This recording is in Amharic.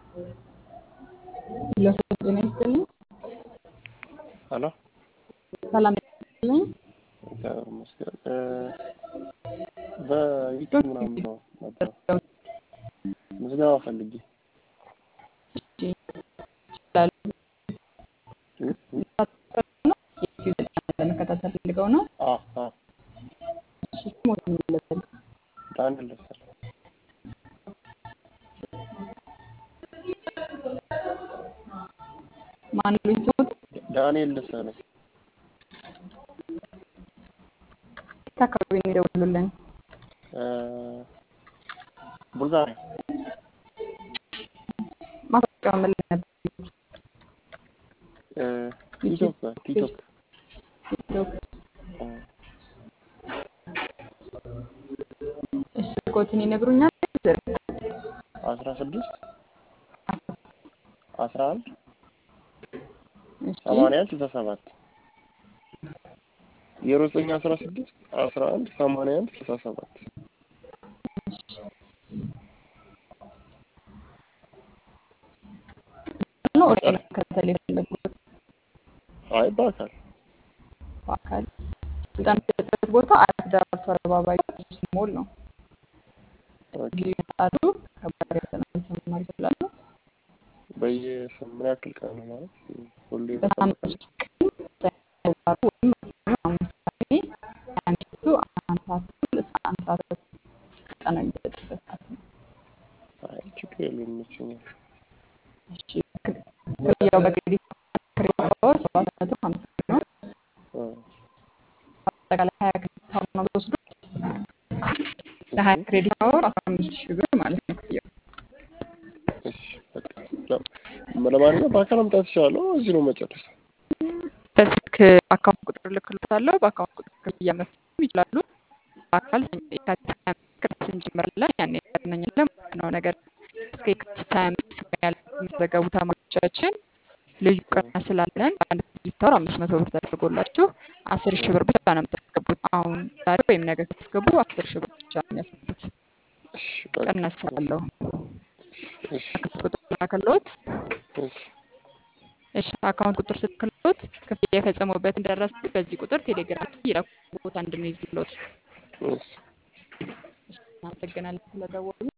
ለሶስተኛ ይስጥልኝ። ሄሎ ሰላም ይስጥልኝ። እግዚአብሔር ይመስገን። እ በዩቲዩብ ምናምን ነው ነበር ምዝገባ ፈልጌ እሺ፣ ይችላሉ። እ? እ? የዩቲዩብ ስልጠና ለመከታተል ፈልገው ነው። አ አ እሺ፣ ስሞትን ይመለሳል። ዳንኤል ደሳለኝ ማን ሉኝ ስሞት ዳንኤል ደሳለኝ የት አካባቢ ነው የደወሉልን? እ ቡልጋሪያ ማስታወቂያው ምን ላይ ነበር? እ ቲክቶክ ጋር ቲክቶክ ቲክቶክ። እ እሺ፣ ስልኮትን ይነግሩኛል? አስራ ስድስት አስራ አንድ እሺ፣ ሰማንያ አንድ ስልሳ ሰባት ዜሮ ዘጠኝ አስራ ስድስት አስራ አንድ ሰማንያ አንድ ስልሳ ሰባት ነው ወደ መከታተል የፈለጉት አይ በአካል በአካል ስልጠና የሚሰጥበት ቦታ አራት ዳርቶ አደባባይ ቅዱስ ሞል ነው። ኦኬ ጊዜ ይመጣሉ። ከባድ ፈተና መማር ይችላሉ። በየስም ምን ያክል ቀን ነው ማለት ሁሌ በሳምንት በሳምንት ውስጥ ቀን ተግባሩ ወይም ማክሲመም አምስት ሰዓት ከምሽቱ አንድ ሰዓት ተኩል እስከ አንድ ሰዓት ተኩል ስልጠና የሚሰጥበት ሰዓት ነው። አይ ችግር የለውም ይመቸኛል እሺ ክፍያው በክሬዲት ክሬዲት አወር ሰባት መቶ ሀምሳ ብር ነው። እ አጠቃላይ ሀያ ክሬዲት አወር ነው የምትወስዱት። ለሀያ ክሬዲት አወር አስራ አምስት ሺህ ብር ማለት ነው ክፍያው። እሺ በቃ ለ- ለማንኛውም በአካል መምጣት እችላለሁ እዚህ ነው መጨረስ በስልክ አካውንት ቁጥር ልክልታለሁ። በአካውንት ቁጥር ክፍያ መፈጸም ይችላሉ። በአካል የካቲት ሀያ አምስት ክረምት እንጀምራለን። ያኔ ያገናኛለን ማለት ነው። ነገር እስከ የካቲት ሀያ አምስት የሚመዘገቡ ተማሪዎቻችን ልዩ ቅናሽ ስላለን በአንድ ክሬዲት አወር አምስት መቶ ብር ተደርጎላችሁ አስር ሺህ ብር ብቻ ነው የምታስገቡት። አሁን ዛሬ ወይም ነገ ስትገቡ አስር ሺህ ብር ብቻ ነው የሚያስገቡት። እሺ በቃ ቅናሽ ስላለው እሺ አካውንት ቁጥር ላከልዎት። እሺ እሺ አካውንት ቁጥር ስትልኩት ክፍያ የፈጸሙበትን ደረሰ በዚህ ቁጥር ቴሌግራም ላይ ይላኩ ቦታ እንድንይዝልዎት። እሺ እናመሰግናለን ስለደወሉ።